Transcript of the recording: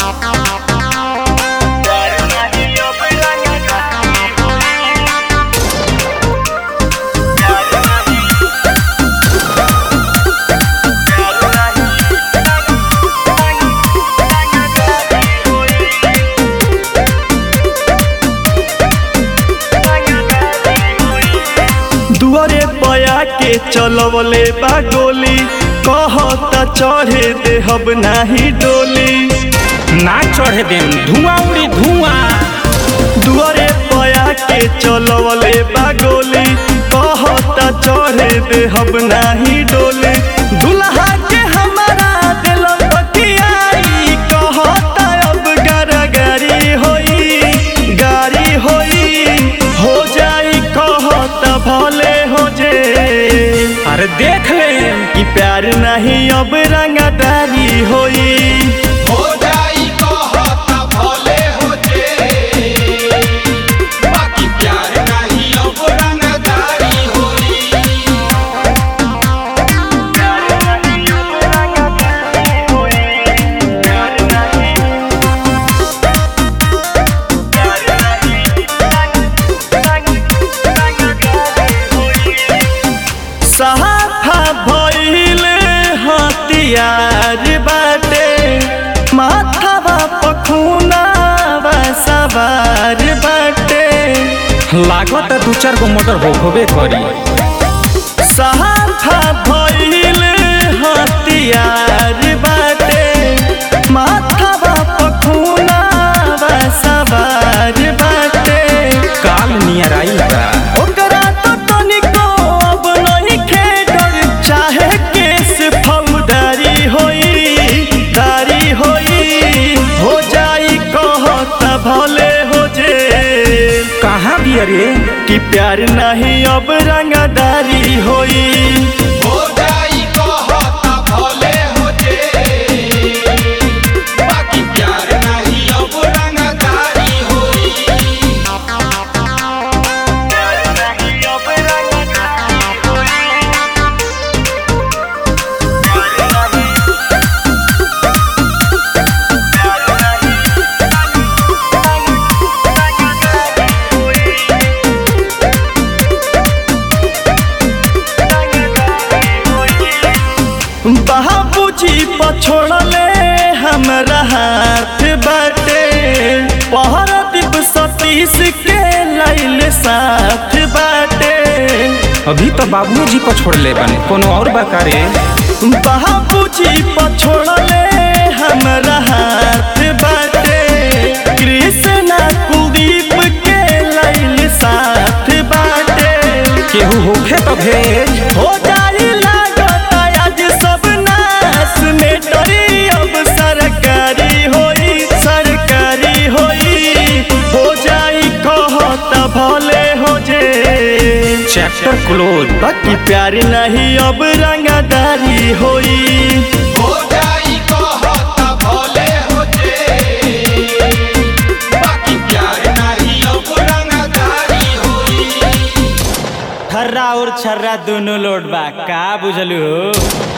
दुआरे पया के चलवले बा गोली कहता चढ़े देहब नाही डोली ना चढ़े देम धुआं उड़ी धुआं दुआरे पया के चलवले बा गोली कहता चढ़े देहब नाही डोली दुल्हा के हमारा दिल बतियाई कहता अब गारा गारी होई गारी होई हो जाई कहता भले हो जे अरे देख ले कि प्यार नहीं अब रंगदारी होई हो जाई कहता भले हो जे बाकी प्यार नहीं अब रंगदारी होई सहाफा भइल हथियार बाटे माथावा पखुनावा सवार बाटे लागत दू चार गो मोटर हो होबे करी सहाफा भइल हथियार बाटे माथावा पखुनावा सवार बाटे काल नियर आई बा ओकरा तो तनिको अब नहीं खेडर चाहे केस फौदारी होई दारी होई हो जाई कहता भले हो जे कहाँ भी अरे कि प्यार नहीं अब रंगदारी होई हो जाई कहता भले हो जे बाकी प्यार नहीं अब रंगदारी होई बाबूजी पछोड़ले हमरा हाथ बाटे पहर दीप सतीश के लैल साथ बाटे अभी तो बाबू जी को छोड़ ले बने कोनो और बकारे बाबूजी पछोड़ले हमरा हाथ बाटे कृष्णा कुलदीप के लैल साथ बाटे केहू होखे तो भेज हो जाई लागत आज सब नाश में डरी अब सरकारी होई सरकारी होई हो जाई कहता भले हो जे चैप्टर क्लोज बाकी प्यार नहीं अब रंगदारी होई हो जाई कहता भले हो जे बाकी प्यार नहीं अब रंगदारी होई थर्रा और छर्रा दोनों लोड बा का बुझलू हो